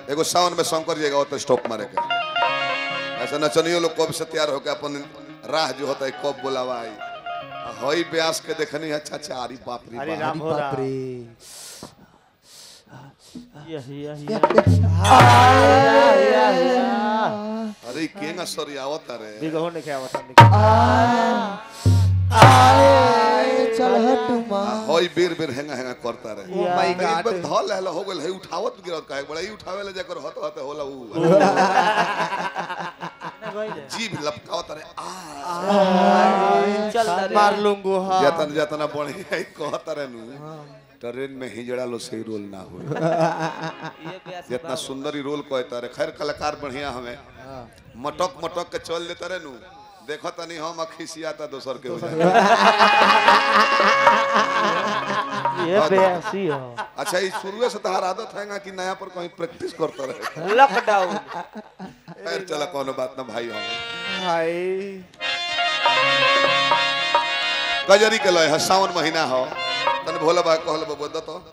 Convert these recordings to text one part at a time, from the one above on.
एगो सावन में शंकर जी गाओ तो स्टॉप मारे के ऐसा नचनियो लोग कब से तैयार होकर अपन राह जो होता है कब बुलावा आई हई ब्यास के देखनी अच्छा अच्छा अरे बाप रे अरे बाप। राम हो बाप राम रे यही यही अरे केंगा सॉरी आवत रे बिगहो ने क्या बता आए चल हटुमा हई बेर बेर हेंगा हेंगा करता रे ओ माय तो एक बार गॉड धल रहल हो गेल है उठावत गिरत काहे बड़ा ही उठावे ले जाकर हत हत होला उ जीभ लपकावत रे आ चल मार लूंगो हाँ जतन जतना बढ़िया है कहत रे नु ट्रेन में हिजड़ा लो सही रोल ना हो जितना सुंदर ही रोल कहता रे खैर कलाकार बढ़िया हमें मटक मटक के चल देता रे नु देखो तनी हम खिसियाता दोसर के हो जाए ये बेसी हो अच्छा ये शुरू से तहार आदत है कि नया पर कहीं प्रैक्टिस करता रहे लॉकडाउन खैर चला कोनो बात ना भाई हम हाय गजरी के लय है सावन महीना हो तन भोला बा कहल बा बद तो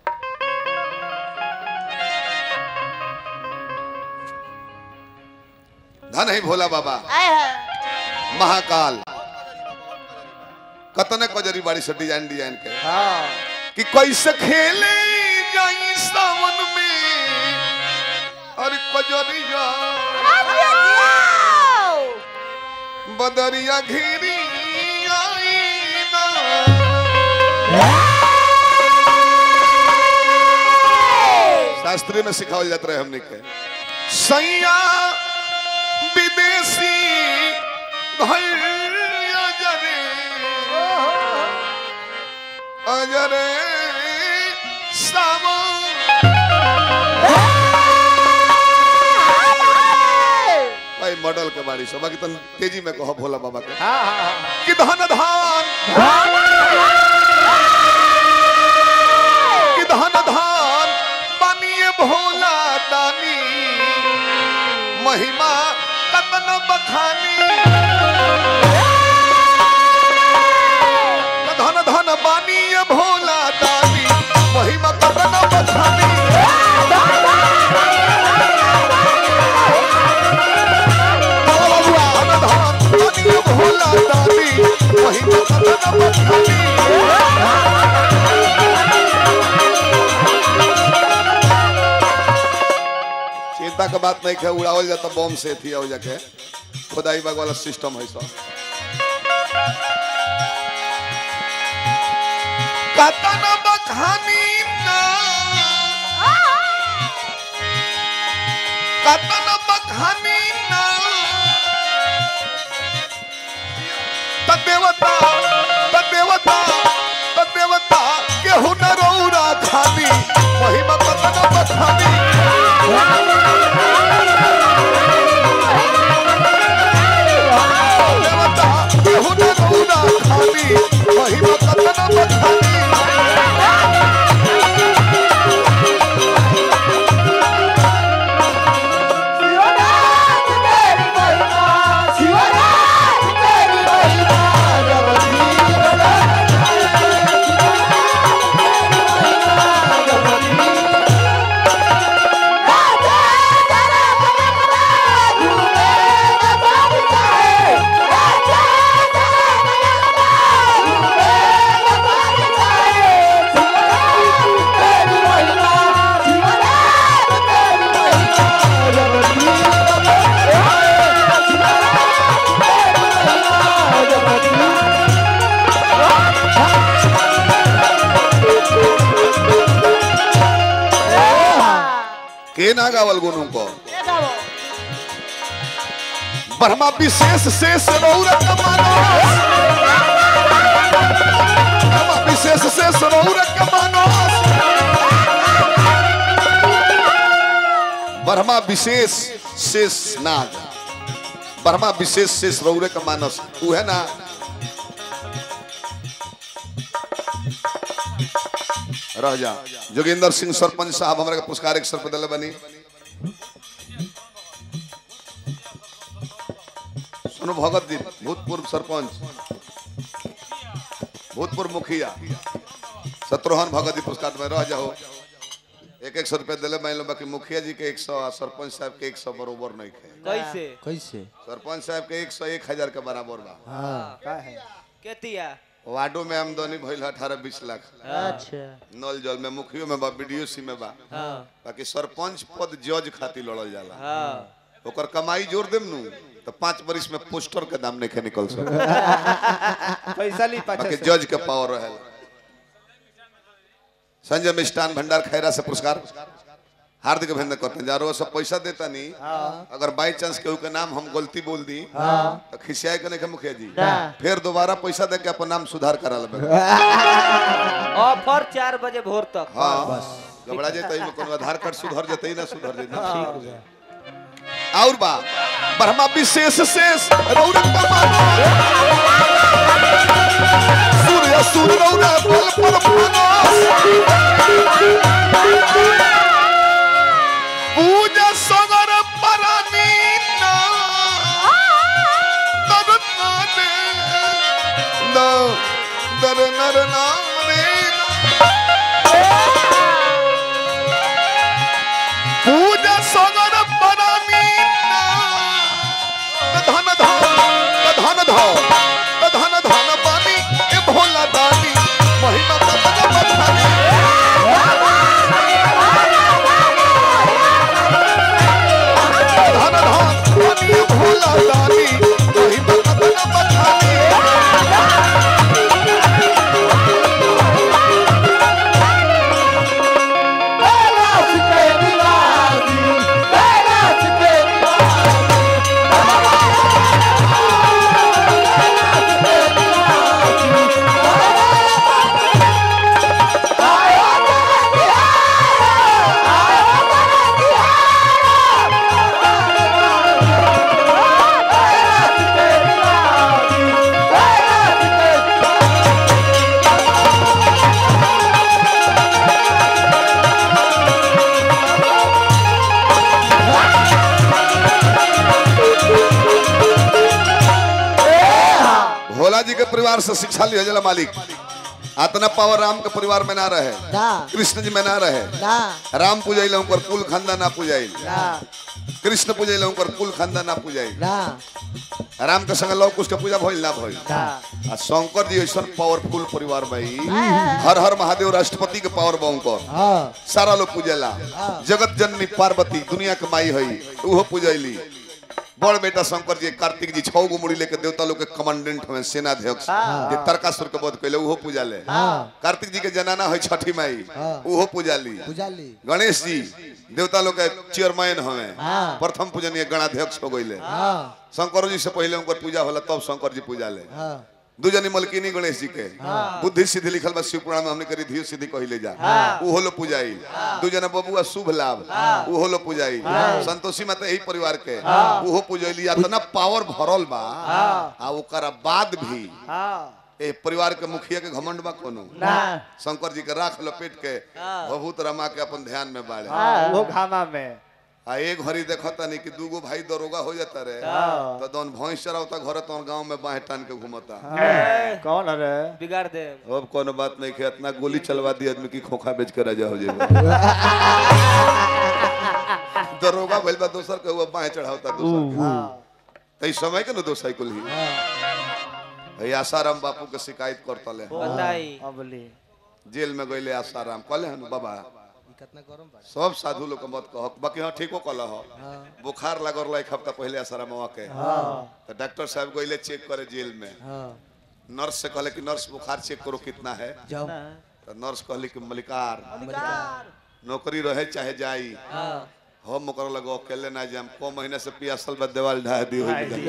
धन है भोला बाबा महाकाल कतने कजरी बाड़ी से डिजाइन डिजाइन के हाँ कि कैसे खेले जाई सावन में अरे कजरिया बदरिया घेरी आई ना शास्त्री में सिखावल जात रहे हमने के सैया विदेशी भैया जरे अजरे सावन भाई मॉडल के बाड़ी सब बाकी तन तेजी में कहो भोला बाबा के हाँ हाँ कि धन धान कि धन धान बनिए भोला दानी महिमा कतन बखानी धन धन बनिए भोला दानी महिमा कतन बखानी धन धान बनिए भोला दानी महिमा कतन बखानी चिंता के बात नहीं है उड़ावल जाता बम से थी हो जाके खुदाई बाग वाला सिस्टम है सब कतन बखानी ना कतन बखानी ना तदेवता तदेवता तदेवता केहू न रौरा खानी महिमा कतन बखानी देवता केहू न रौरा खानी महिमा कतन बखानी के ना गावल गुनु को ब्रह्मा विशेष शेष रौरक मानस ब्रह्मा विशेष शेष रौरक मानस ब्रह्मा विशेष शेष नाग ब्रह्मा विशेष शेष रौरक मानस उ है ना रह जा जोगिंदर सिंह सरपंच साहब हमारे के पुरस्कार एक सौ रुपये दिले बनी सुनो भगत जी भूतपूर्व सरपंच भूतपूर्व मुखिया शत्रुघ्न भगत जी पुरस्कार में रह जाओ एक एक सौ रुपया दिले मान लो बाकी मुखिया जी के एक सौ और सरपंच साहब के एक सौ बरोबर नहीं खे कैसे कैसे सरपंच साहब के एक सौ एक हजार के बराबर बा हाँ का है केतिया वार्डो में आमदनी भइल अठारह बीस लाख अच्छा नल जल में मुखियो में बा बीडीओ सी में बा हाँ बाकी सरपंच पद जज खातिर लड़ल जाला हाँ ओकर कमाई जोड़ देम नु तो पांच बरिस में पोस्टर के दाम नहीं निकल सके पैसा ली बाकी जज के पावर रहे संजय मिष्ठान भंडार खैरा से पुरस्कार हार्दिक अभिनंदन करते हैं जारो सब पैसा देता नहीं अगर बाई चांस केहू के नाम हम गलती बोल दी तो खिसियाए के नहीं मुखिया जी ना। फिर दोबारा पैसा दे के अपन नाम सुधार करा लेबे ऑफर चार बजे भोर तक हाँ घबरा जाता है कोनो आधार कार्ड सुधर जाते ही ना सुधर जाते और बा ब्रह्मा विशेष शेष रौरक परमाणु सूर्य सूर्य रौरा बल पर पूजा सगर परानी ना तर नाने ना दर नर नाम रे पूजा सगर परानी ना धन धन धन धन धन धन पानी ए भोला दानी महिमा पवन बखानी धन धन पानी ए भोला दानी महिमा पवन बखानी भोला जी के परिवार से शिक्षा लिया जला मालिक आतना पावर राम के परिवार में ना रहे ना कृष्ण जी में ना रहे ना राम पूजाइल उनकर कुल खानदान ना पूजाइल ना कृष्ण पूजाइल उनकर कुल खानदान ना पूजाइल ना राम के संग लव कुश के पूजा भइल ना भइल ना आ शंकर जी ऐसा पावरफुल परिवार भाई हर हर महादेव राष्ट्रपति के पावर बा उनकर हाँ सारा लोग पूजेला जगत जननी पार्वती दुनिया के माई हई उहो पूजैली बड़ बेटा शंकर जी कार्तिक जी छौ गो मुड़ी लेके देवता लोग के कमांडेंट हमें सेनाध्यक्ष जे तरकासुर के वध कैले उहो पूजा ले कार्तिक जी के जनाना है छठी माई उहो पूजा ली बुझाली गणेश जी देवता लोग के चेयरमैन हमें हाँ। प्रथम पूजनीय गणाध्यक्ष हो गईले हाँ शंकर जी से पहले उनकर पूजा होला तब शंकर जी पूजा ले हाँ दू जनी मलकिनी गणेश जी के बुद्धि सिद्धि लिखल बा शिव पुराण में हमने करी धियो सिद्धि कहिले जा उहो लो पूजाई दू जना बबुआ शुभ लाभ उहो लो पूजाई संतोषी माता यही परिवार के उहो पूजैली इतना पावर भरल बा आ ओकरा बाद भी हाँ ए परिवार के मुखिया के घमंड बा कोनो ना शंकर जी के राख लपेट के बहुत रमा के अपन ध्यान में बाड़े वो घामा में आ एक घड़ी देखता नहीं कि दूगो भाई दरोगा हो जाता रे तो दोन भैंस चरावता घर तो गांव में बाहें टान के घूमता कौन अरे बिगाड़ दे अब कोनो बात नहीं कि इतना गोली चलवा दी आदमी की खोखा बेच के राजा हो जाएगा दरोगा भइल बा दोसर के हुआ बाहें चढ़ावता दोसर के तई समय के न दो साइकिल ही भई आसाराम बापू के शिकायत करता ले बताई अबली जेल में गईले आसाराम कहले हन बाबा कितना गरम बा सब साधु लोग के मत कह बाकी हाँ ठीको कहल हो बुखार लागल एक हफ्ता पहले आसाराम के तो डॉक्टर साहब गईले चेक करे जेल में हाँ नर्स से कहले कि नर्स बुखार चेक करो कितना है जाओ तो नर्स कहली कि मलिकार नौकरी रहे चाहे जाई हम ओकर लगो अकेले ना जाम को महीने से पियासल बा देवाल ढा दी होई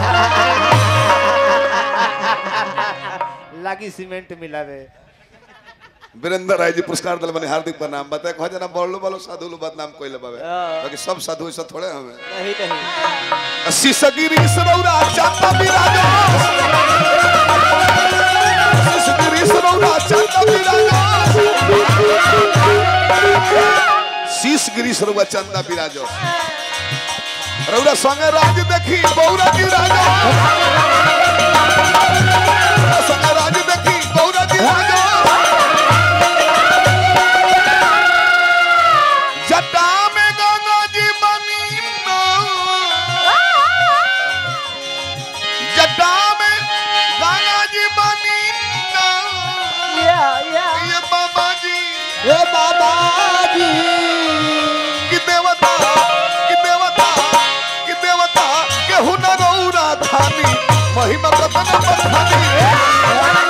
लागी सीमेंट मिलावे वीरेंद्र राय जी पुरस्कार दल बने हार्दिक प्रणाम बताए कह जना बोलो बोलो साधु लो बदनाम कोइले बाबे हाँ। बाकी सब साधु ऐसा थोड़े हमें नहीं नहीं शिशगिरी सरौरा चांदा विराजा शिशगिरी सरौरा चांदा विराजा शीशगिरी सरौरा चांदा विराजा रौरा संगे राज देखी बौरा की राजा संगे राज देखी बौरा की राजा ततना बखानी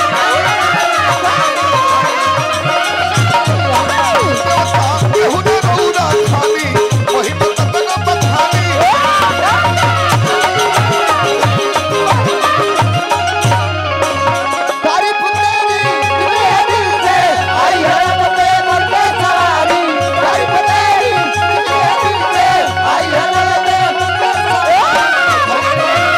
केहू ना रौदा खानी वही ततना बखानी तारीफ तेरी मेरी से आई है ते मन पे सवारी तारीफ तेरी मेरी से आई है ते मन पे सवारी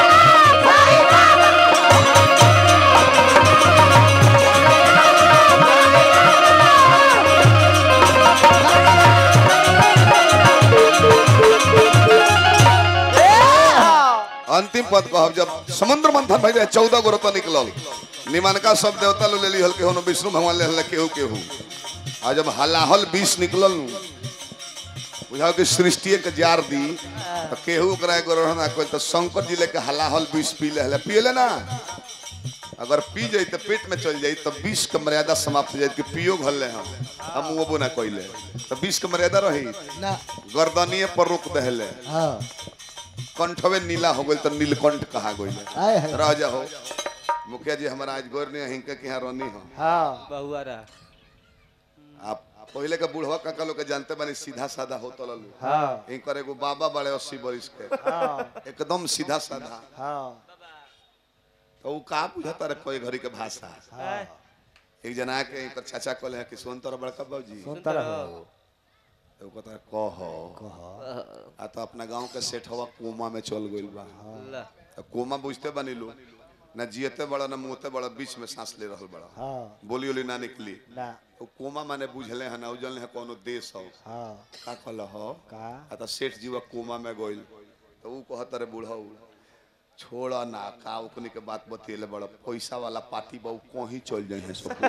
अंतिम पद कहब जब समुद्र मंथन भइले चौदह गो रत्न निकलल निमनका सब देवता लो लेली हल केहू विष्णु भगवान ले हल केहू केहू आ जब हलाहल बीस निकलल नु बुझाओ कि सृष्टि के जार दी तो केहू ओकरा एगो रहना कोई तो शंकर जी लेके हलाहल बीस पी ले हले पियले ना अगर पी जाई तो पेट में चल जाई तो बीस के मर्यादा समाप्त हो जाई कि पियो घल ले हम हम वो ना कोइले तो बीस के मर्यादा रही ना गर्दनिए पर रोक दहले हां कंठवे नीला हो गइल तो नीलकंठ कहा गइल आए है राजा हो मुखिया जी हमारा आज गोर ने हिंके के यहाँ रोनी हो हां बहुआ रहा आप पहले का बूढ़वा काका लोग के जानते बानी सीधा साधा होता ललू हां इनकर एगो बाबा बड़े अस्सी बरिस के हां एकदम सीधा साधा हां तो उ का बुझता रे कोई घड़ी के भाषा हां एक जना के इनकर चाचा कहले हैं कि सोन तोरा बड़का बाबूजी सुनता रहो तो उ कहता है, कह आ तो अपना गांव के सेठवा कोमा में चल गइल बा ला तो कोमा बुझते बनी लो ना जियते बड़ा ना मुहते बड़ा बीच में सांस ले रहल बड़ा हां बोली ओली ना निकली ना तो कोमा माने बुझले हैं ना उजल है कोनो देश हो हां का कहल हो का आ तो सेठ जीवा कोमा में गइल तो ऊ कहत रे बूढ़ा छोड़ा ना का ओकनी के बात बतिएले बड़ा पैसा वाला पार्टी बा ऊ कहीं चल जाए हैं सो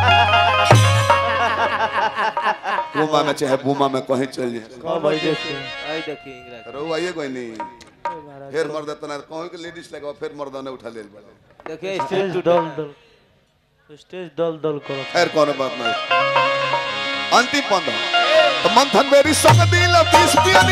कोमा में चाहे बूमा में कहीं चल जाए कौन भाई देखते आई देखी इंगरा के। रो आइए कोई नहीं फिर मर्द तना कहीं के लेडीज लगा फिर मर्द ने उठा लेल बड़ा देखिए स्टेज स्टेज डल डल स्टेज डल डल करो खैर कोनो बात नहीं अंतिम पंद तो मंथन मेरी संग दिल बीस पिया